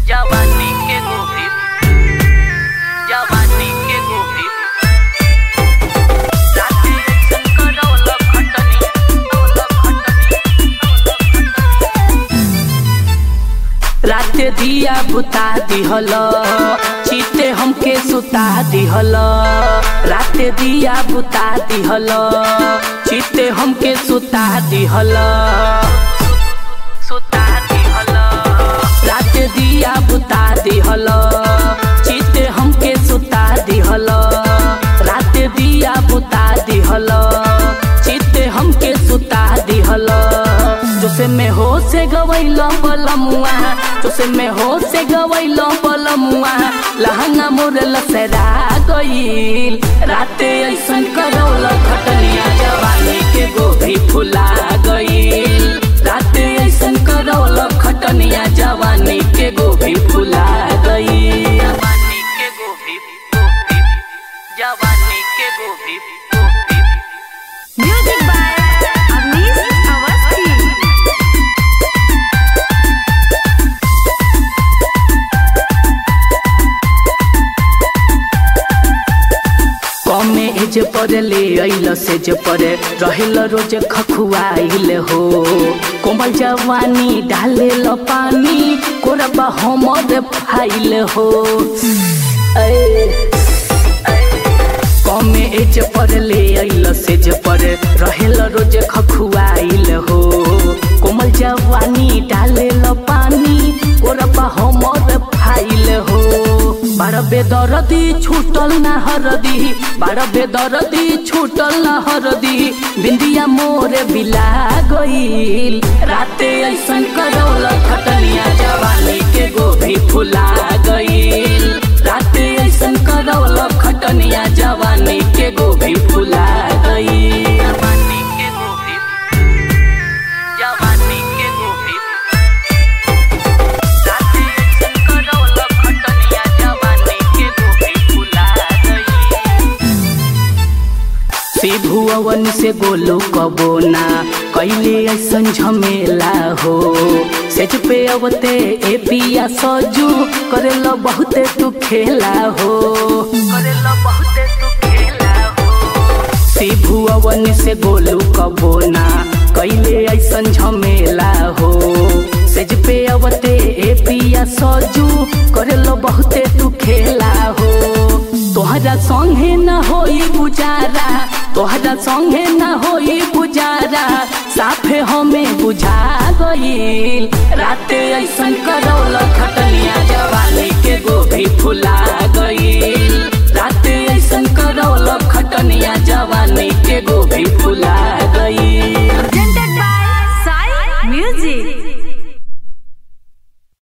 जवानी के गोभी जवानी के गोभी राते ऐसन करौल खटनी औल खटनी राते दिया बुता दिहल चीते हमके सुता दिहल राते दिया बुता दिहल चीते हमके सुता दिहल सुता दिहल राते दिया बुता दिहल चीते हमके सुता दिहल राते दिया बुता दिहल चीते हमके सुता दिहल जोसे में हो से गवैल पलमुआ जोसे में हो से गवैल पलमुआ लहंगा मोर लसरा गईल राते ऐसन करौल खटनिया जवानी के गोभी फुला गईल राते ऐसन करौल खटनिया जवानी के गोभी फुला गईल जवानी के गोभी गोभी जवानी के गोभी गोभी Music by Avnish Awasthi. कमे एज पर ले अइल से जे पर रहेल रोज खखुआइल हो कोमल जवानी डाले ल पानी कोरबा हमर फाइल हो ऐ कमे एज पर ले अइल से जे पर रहेल रोज खखुआइल हो कोमल जवानी डाले ल पानी कोरबा हमर फाइल हो बार बेदरदी छूटल ना हरदी बार बेदरदी छूटल ना हरदी बिंदिया मोरे बिला गईल राते ऐसन करौल खटनिया जवानी के गोभी फुला गईल राते ऐसन करौल खटनिया जवानी के गोभी फुला गईल जवानी के गोभी जवानी के गोभी राते ऐसन करौल खटनिया जवानी के गोभी फुला गई शिभु अवन से गोलू कबो ना कैले ऐसन झमेला हो सेज पे अवते ए पिया सजू करेला बहुते तू खेला हो करेला बहुते तू खेला हो शिभु अवन से गोलू कबो ना कैले ऐसन झमेला हो सेज पे अवते ए पिया सजू करेला बहुते तू खेला हो तोहरा संगे न होई गुजारा तोहरा संगे न होई गुजारा साफे हमें बुझा गईल राते ऐसन करौल खटनिया जवानी के गोभी फुला गईल राते ऐसन करौल खटनिया जवानी के गोभी फुला गईल